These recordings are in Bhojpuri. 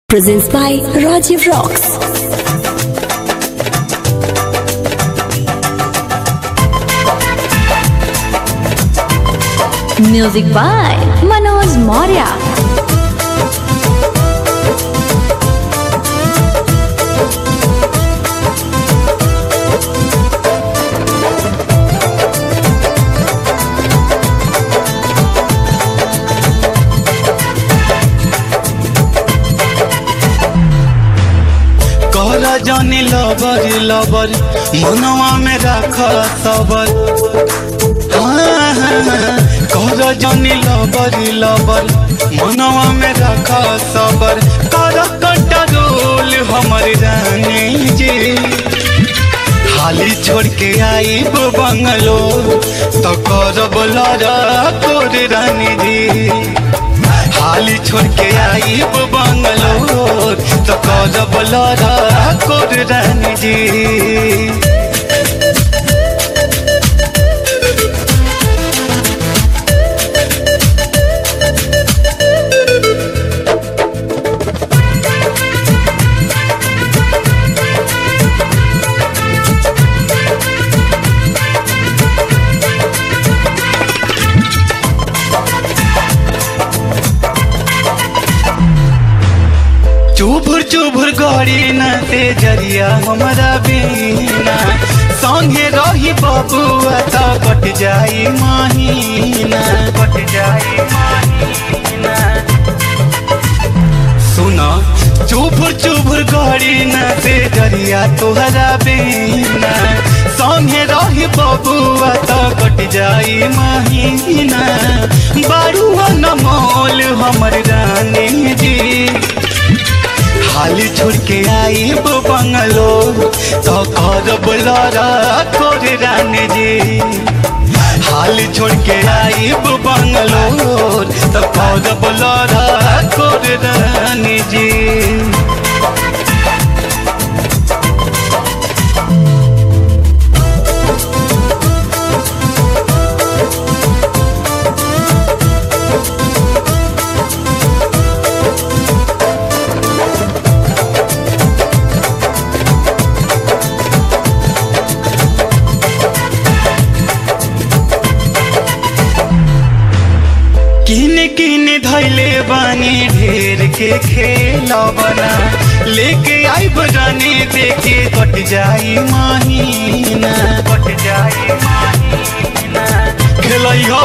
Presents by Rajiv Rocks. Music by Manoj Maurya. कहला जानी लबर लबर मनवा में राख सबर हाँ, हाँ, हाँ, कहला जानी लबर लबर मनवा में राख सबर कर कंट्रोल हमर रानी जी हाली छोड़ के आई बंगलो तो करब लड़ा कोर रानी जी हाली छोड़ के आई बंगलोर तो करब लड़ा कोर रानी जी चुभुर चुभुर गड़ी न ते जरिया हमरा बीना संगे रही बबुआ तो कट जाई महीना कट जाई महीना सुना चुभुर चुभुर गड़ी न ते जरिया तोहरा बीना संगे रही बबुआ तो कट जाई महीना बारुआ न मोल हमर रानी जी हाली छोड़ के आई बंगलो तो करब लड़ा कोर रानी जी हाली छोड़ के आई बंगलो तो करब लड़ा कोर रानी जी किन किन धैले बानी ढेर के खेलबना लेके आई बजाने देखे कट जाई महीना कट जाई महीना खेलई हो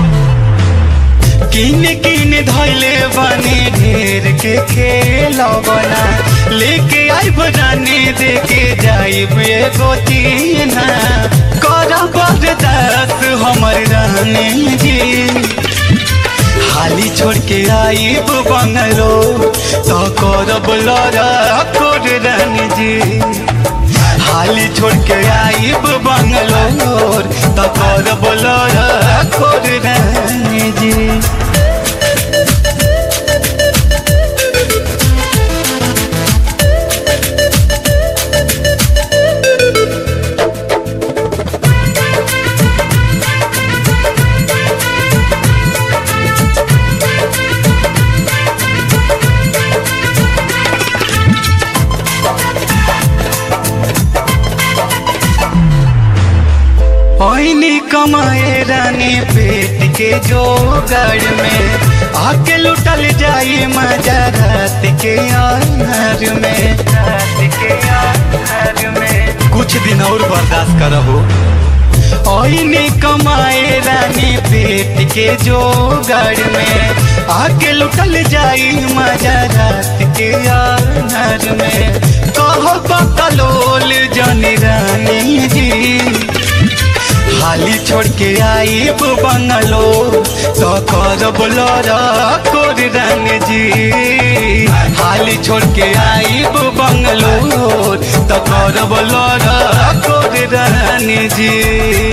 किन किन धैले बानी ढेर के खेलबना लेके आई बजाने देखे जाई एगो तीना कर बरदास हमर रहने जी हाली छोड़ के आई बंगलो तो करब लड़ा कोर रानी जी हाली छोड़ के आई बंगलो तो करब लड़ा कोर रानी जी ओइनी कमाए रानी पेट के जोगड़ में आके लुटल जाई मजा रात के आनर में रात के आनर में कुछ दिन और बर्दाश्त करबो ओइनी कमाए रानी पेट के जोगड़ में आके लुटल जाई मजा रात के आनर में कहो बकलोल जनी रानी जी हाली छोड़ के आई बंगलो तो करब लड़ा कोर रानी जी हाली छोड़ के आई बंगलो तो करब लड़ा कोर रानी जी